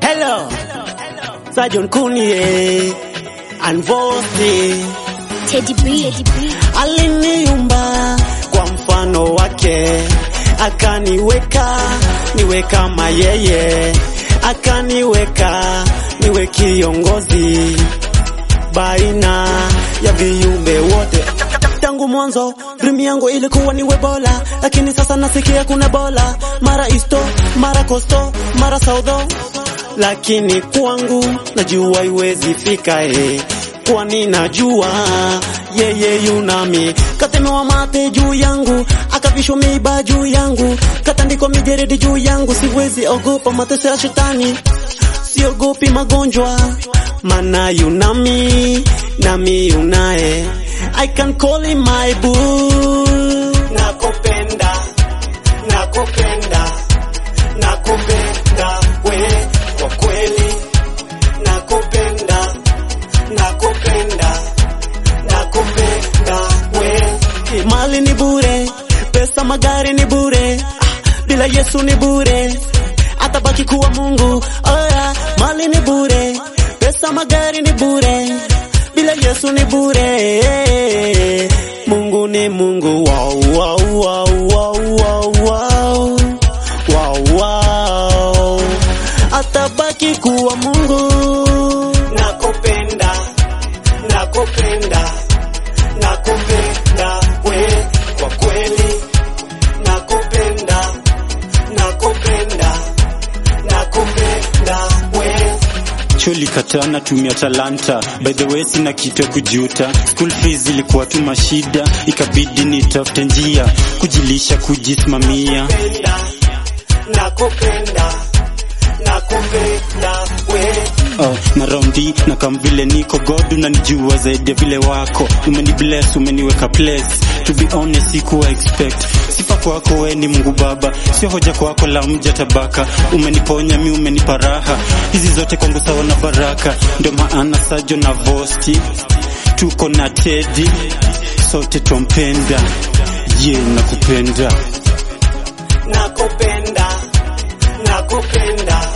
Hello, Sergeant Kunie and Vosti Teddy B. aliniumba kwa mfano wake, akaniweka niwe kama yeye, akaniweka niwe kiongozi baina ya viumbe wote. Tangu mwanzo dream yangu ilikuwa niwe bora, lakini sasa nasikia kuna bora, mara isto mara kosto mara saudo, lakini kwangu najua iwezi fika eh, kwani najua yeye yunami katemewa mate juu yangu akavishwa miba juu yangu katandikwa mijeredi juu yangu siwezi ogopa mateso ya shetani siogopi magonjwa mana yunami nami yunaye I can call him my boo nakupenda nakupenda nakupenda we kwa kweli nakupenda nakupenda nakupenda we mali ni bure pesa magari ni bure ah, bila Yesu ni bure atabaki kuwa Mungu oh yeah. mali ni bure pesa magari ni bure bila Yesu ni bure Mungu ni Mungu wow, wow, wow, wow, wow, wow. Wow, wow. atabaki kuwa Mungu nakupenda nakupenda nakupenda we kwa kweli nakupenda nakupenda nakupenda we Choli kataa natumia talanta by the way sina kitu ya kujuta school fees ilikuwa tu mashida ikabidi nitafute njia kujilisha kujisimamia nakupenda nakupenda nakupenda we oh, na raundi na kama vile niko god unanijua zaidi ya vile wako umeni bless umeniweka place to be honest sikuwa expect sifa kwako we ni mungu baba sio hoja kwako la mja tabaka umeniponya mi umenipa raha hizi zote kwangu sawa na baraka ndio maana sajo na vosti tuko na tedi sote twampenda ye yeah, nakupenda nakupenda nakupenda